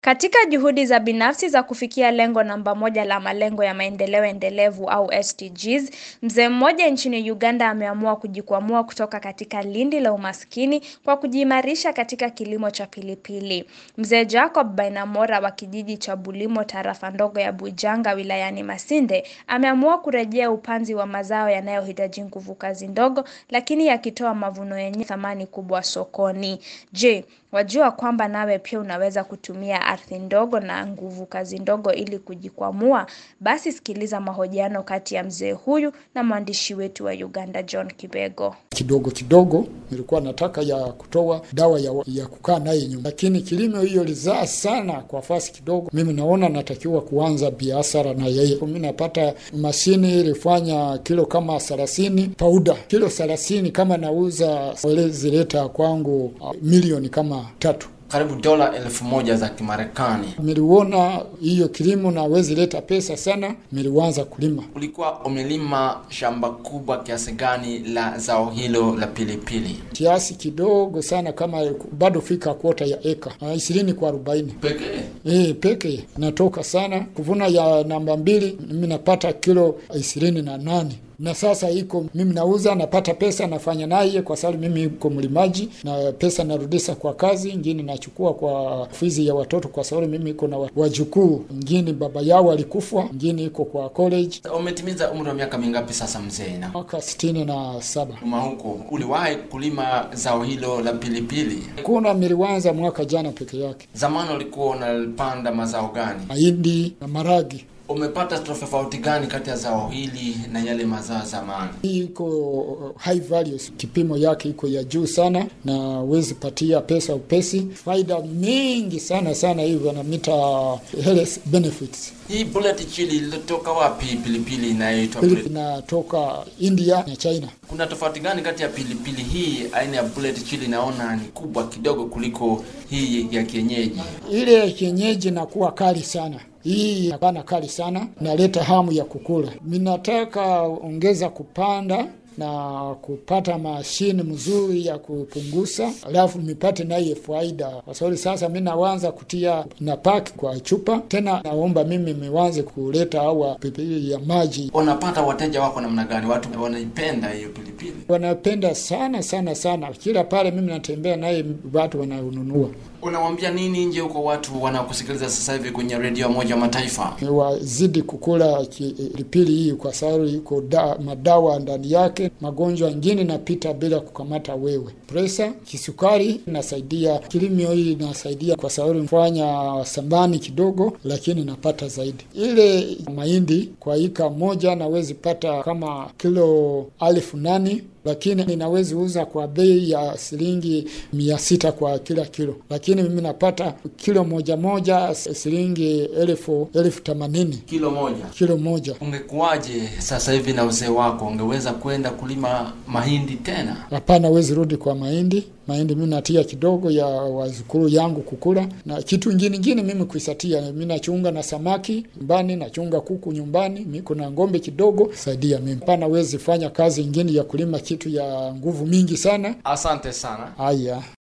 Katika juhudi za binafsi za kufikia lengo namba moja la malengo ya maendeleo endelevu au SDGs, mzee mmoja nchini Uganda ameamua kujikwamua kutoka katika lindi la umaskini kwa kujiimarisha katika kilimo cha pilipili. Mzee Jacob Bainamora wa kijiji cha Bulimo tarafa ndogo ya Bujanga wilayani Masinde ameamua kurejea upanzi wa mazao yanayohitaji nguvu kazi ndogo lakini yakitoa mavuno yenye thamani kubwa sokoni. Je, wajua kwamba nawe pia unaweza kutumia ardhi ndogo na nguvu kazi ndogo ili kujikwamua? Basi sikiliza mahojiano kati ya mzee huyu na mwandishi wetu wa Uganda John Kibego. Kidogo kidogo nilikuwa nataka ya kutoa dawa ya, ya kukaa naye nyumba, lakini kilimo hiyo lizaa sana kwa fasi kidogo. Mimi naona natakiwa kuanza biashara na yeye. Mimi napata mashini ilifanya kilo kama thelathini pauda kilo thelathini kama nauza zileta kwangu uh, milioni kama tatu karibu dola elfu moja za Kimarekani. Miliona hiyo kilimo nawezi leta pesa sana, miliwanza kulima. Ulikuwa umelima shamba kubwa kiasi gani la zao hilo la pilipili? Kiasi kidogo sana, kama bado fika kwota ya eka ishirini kwa arobaini Pekee e, peke natoka sana kuvuna ya namba mbili, mimi napata kilo ishirini na nane na sasa iko mimi nauza napata pesa nafanya naye, kwa sababu mimi iko mlimaji na pesa narudisha kwa kazi ingine, nachukua kwa fizi ya watoto, kwa sababu mimi iko na wajukuu ingine baba yao alikufa, ingine iko kwa college. Umetimiza umri wa miaka mingapi sasa mzee? Na Mwaka sitini na saba. uma huko uliwahi kulima zao hilo la pilipili? Kuna miliwanza mwaka jana peke yake, Zamani ulikuwa unapanda mazao gani? mahindi na maragi. Umepata tofauti gani kati ya zao hili na yale mazao ya zamani? Hii iko high values, kipimo yake iko ya juu sana, na wezi patia pesa upesi, faida mingi sana sana, hivi wanamita health benefits. Hii bullet chili ilitoka wapi? Pilipili inayoitwa Philip bullet. inatoka India na China. Kuna tofauti gani kati ya pilipili hii aina ya bullet chili? Naona ni kubwa kidogo kuliko hii ya kienyeji. Ile ya kienyeji inakuwa kali sana, hii hapana kali sana, naleta hamu ya kukula. Minataka ongeza kupanda na kupata mashini mzuri ya kupunguza, alafu nipate naye faida, kwa sababu sasa mi nawanza kutia na paki kwa chupa tena. Naomba mimi miwanze kuleta awa pilipili ya maji, Unapata wateja wako namna gani? Watu wanaipenda hiyo pilipili? wanapenda sana sana sana. Kila pale mimi natembea naye, watu wananunua. Unawambia nini nje huko watu wanaokusikiliza sasa hivi kwenye redio ya Umoja wa Mataifa? wazidi kukula pilipili hii kwa sababu iko da, madawa ndani yake. Magonjwa ingine napita bila kukamata wewe, presa, kisukari inasaidia. Kilimo hii inasaidia kwa sababu fanya sambani kidogo, lakini napata zaidi. Ile mahindi kwa ika moja nawezi pata kama kilo elfu nane lakini ninawezi uza kwa bei ya shilingi mia sita kwa kila kilo, lakini mimi napata kilo moja moja shilingi elfu elfu themanini Kilo moja. kilo moja. Ungekuwaje sasa hivi na uzee wako, ungeweza kwenda kulima mahindi tena? Hapana, wezi rudi kwa mahindi. Mahindi mimi natia kidogo ya wazukuru yangu kukula, na kitu ingine ingine mimi kuisatia. Mimi nachunga na samaki nyumbani, nachunga kuku nyumbani, mimi kuna ng'ombe kidogo saidia mimi. Hapana, wezi fanya kazi ingine ya kulima kitu ya nguvu mingi sana. Asante sana. Haya.